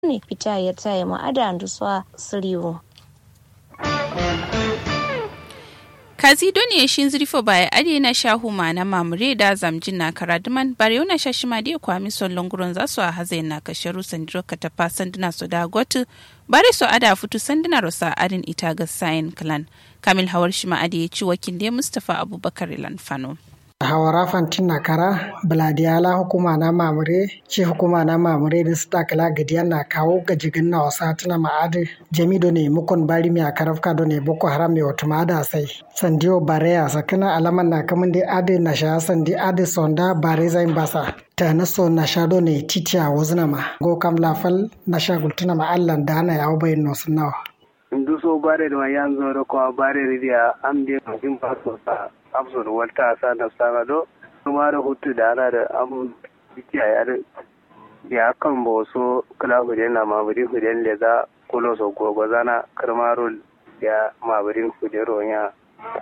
ne fita ya tsaye ma ada anduswa siriwo kazi doni shin zirfo baya ade na shahu ma na mamure da zamjin na karaduman bare yana shashima da kwami son longuron za su a haze na kasharu sandiro ka tafa sanduna su da gotu bare su ada futu sanduna rosa adin ita ga sayin clan kamil hawar shi ma ade ya ci wakil da mustapha abubakar lanfano. hawara fantin na kara biladiyala hukuma na mamure ce hukuma na mamure da su takala gadiya na kawo gajigin na wasa tuna ma'adi jami do ne mukon bari mai akarafka do ne boko haram mai wata ma'ada sai sandiyo bareya sakina alaman na kamun da adi na sha sandi adi sonda bare zain basa ta na so na sha do ne titiya wazina ma go kam lafal na sha gultuna ma allan da ana yawo bayin nosu nawa. nduso bare da yanzu da kuma bare ridiya am de jin faso sa absor walta sa da sama do kuma da hutu da ana da am bikiya ya da ya kan bo so kala huden na mabudi huden le za kulo so gogo zana karmaro ya mabudin hudero ya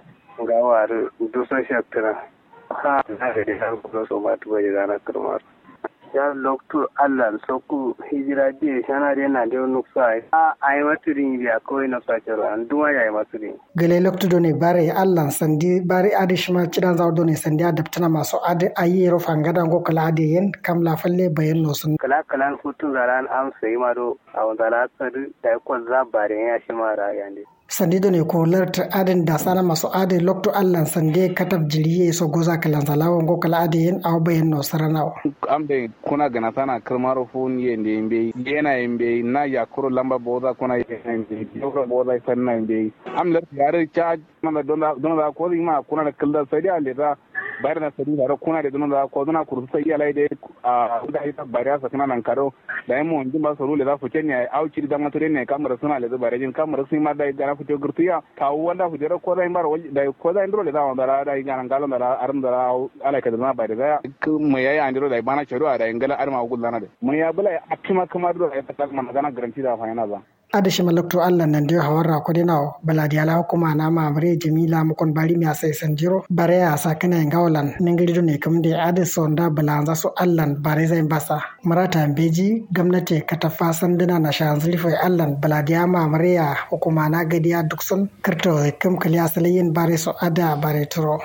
gawa da duso shaktana ha na da da kulo so ma tuwa da zana karmaro ya loktu allah soku hijira die shana de na de nuksa a ay maturin biya ko ina sa cero an duwa ya ay maturin gele loktu do ne bare allah sandi bare ade shima cidan zaw do ne sandi adaptana maso ade ayi ro fangada go kala ade yen kam la falle bayan no sun kala kala hutun zaran am sai ma do a wanda la tsari da ko za bare ya shi mara yande sandido ne ko larta aden da sana maso ade lokto allan sande katab jiriye so goza kalan zalawo ngo kala ade yen aw bayen no saranawo ambe kuna gana sana kirmaro fun yende yembe yena yembe na yakuro lamba boza kuna yena yembe yokro boza sanna yembe am lar yare cha na donda donda ko ma kuna da killa sai da leda bayar na sadi da kuna da donda ko dona kursu sai ya laide a da ita bariya sa kana nan karo da yemo ndin ba so rule da fuce ne auci da mature ne kamar suna leda bare jin kamar sai ma da da fito gurtiya kawo wanda fujera ko zai bar da ko zai ndro le da wanda da ga nan galon da aran da ala ka da na bare da mu yayi andro da bana charo da ingala arma gullana da mu ya bula akima kamar da ya ta mana gana garanti da fa yana ba adashi malakto allah nan dio hawarra ko dina baladi ala hukuma na mamre jamila mukon bari mi asai sanjiro bare ya sakana ngawlan ningiri do ne kamde ade sonda balanza so allah bare zai basa marata beji gwamnati katafa sanduna na shanzli foi allah baladi ya mamre ya hukuma na gadiya dukson karto kam kaliya salayin bare so ada bare turo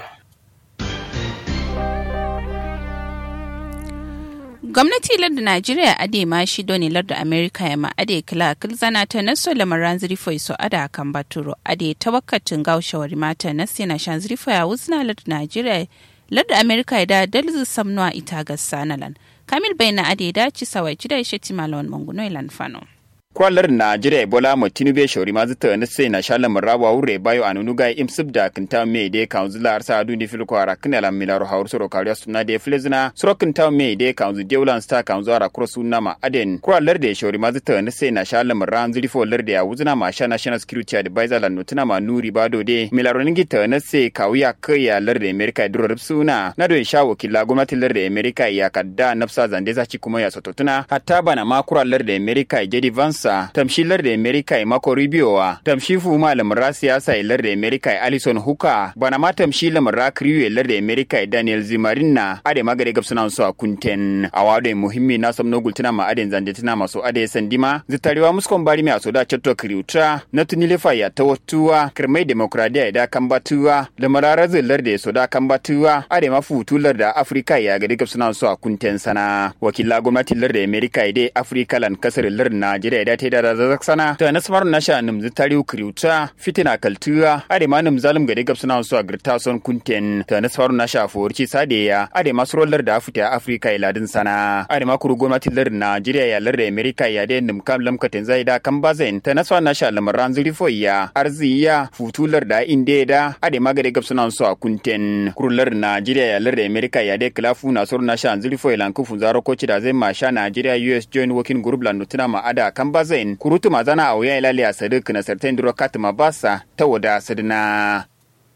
gwamnati larda najeriya ade ma shi doni larda amerika ya ma ade kila zana ta naso lamaran zirifo so ada kan baturo ade tawakkatin gaushawari mata na sina shan zirifo ya wuzna larda najeriya larda amerika ya da dalzu samnuwa ita ga sanalan kamil bai na ade da ci sawai ci da ya sheti malawan manguno ilan fano kwalar Najeriya Ebola mo tinube shori ma zata na sai na shala marawa wure bayo anunu ga imsib da kinta me de council ar sa du ni fil ko ara kinala milaro hawr soro kariya sunna de flezna soro kinta me de council dewlan sta council ara kro sunna ma aden kwalar de shori ma zata na sai na shala maran zuri fo lar de ya wuzna ma sha national security advisor lan nutuna ma nuri bado de milaro ningi ta na sai kawuya kaya lar de America duro rubsuna na do sha wakila gwamnatin lar de America ya kadda nafsa zande za ci kuma ya sototuna hatta bana ma kwalar de America jadi vans sa tamshilar da Amerika ya mako ribiyowa tamshi fu malam ra siyasa ilar da Amerika ya Alison Huka bana ma tamshi lamar ra kriyo ilar da Amerika ya Daniel Zimarinna ade magare gab suna so a kunten awado muhimmi na samno gultuna ma aden zande tuna maso ade sandima zitarewa muskon bari mi asoda chatto kriutra na tunile ya tawattuwa kirmai demokradiya da kambatuwa lamar zilar da soda kambatuwa ade mafu tular da Afrika ya gade gab suna so a kunten sana wakila gwamnatin lar da Amerika ya dai Afrika lan kasar lar Najeriya da ta da zazak sana ta nasmar nasha nim zitari kriuta fitina kaltuwa ade ma nim zalim gade gab suna so a girta son kunten ta nasmar nasha forci sadeya ade masrolar da afita Afrika ya ladin sana ade ma kuru gwamnatin lar Najeriya ya lar da Amerika ya da nim kam lam katen zai da kan bazen ta nasmar nasha lamaran zurifoya arziya futular da inde da ade ma gade gab suna so a kunten kurular Najeriya ya lar da Amerika ya da klafu na sor nasha zurifoya lan kufu zaro koci da zai ma sha Najeriya US joint working group lan nutuna ma ada kan bazen kurutu mazana a wuya ilali a sadik na sartain duro katima basa ta wada sadina.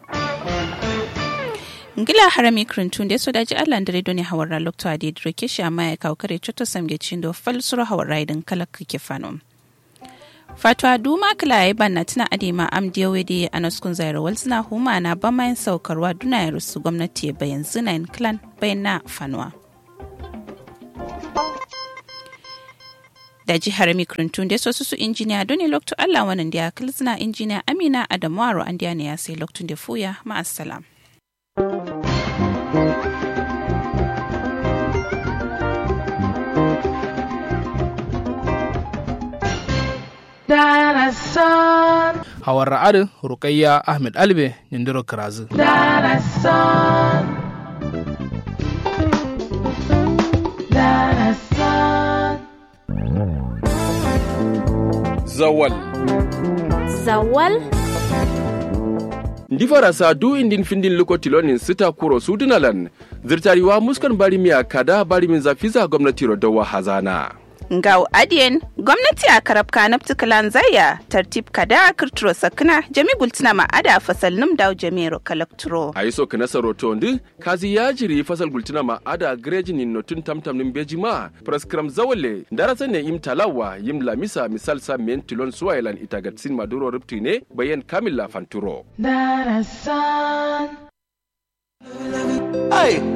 ngila harami krintun da so daji allah da redo ne hawar lokto adi duro keshi amma ya kawo kare choto samge chindo falsuro hawar raidin kalak kake fanom fatwa duma kila ya banna tana adema am diyawe da anaskun zaira walzina huma na ba mayan saukarwa duna ya rusu gwamnati ya bayan zinayin clan bayan na fanuwa da jihar mikrintun da sosu su injiniya doni lokto allah wannan da ya kilsina injiniya amina adamu aro an ne ya sai loktun da fuya ma'assalam. Darasan. Hawar ra'adin Rukayya Ahmed Albe Nindiro Kirazu. Darasan. Darasan. Zawal. Zawal? Ndi farasa du indin findin luko tilonin sita kuro sudunalan zirtariwa muskan bari miya kada bari min zafiza gwamnati rodowa hazana. Ngau adiyen gwamnati a karabka na ptikalan zaya tartib kada kirturo sakina jami gultina ma ada fasal num daw jamiro kalakturo. A yi so kana saroto ndi kazi ya jiri fasal gultina ma ada greji ni notun tamtam nin beji ma praskram zawale darasa ne im talawa yim lamisa misal sa men tilon suwailan itagatsin maduro ripti ne bayan kamila fanturo. Darasan. Ai,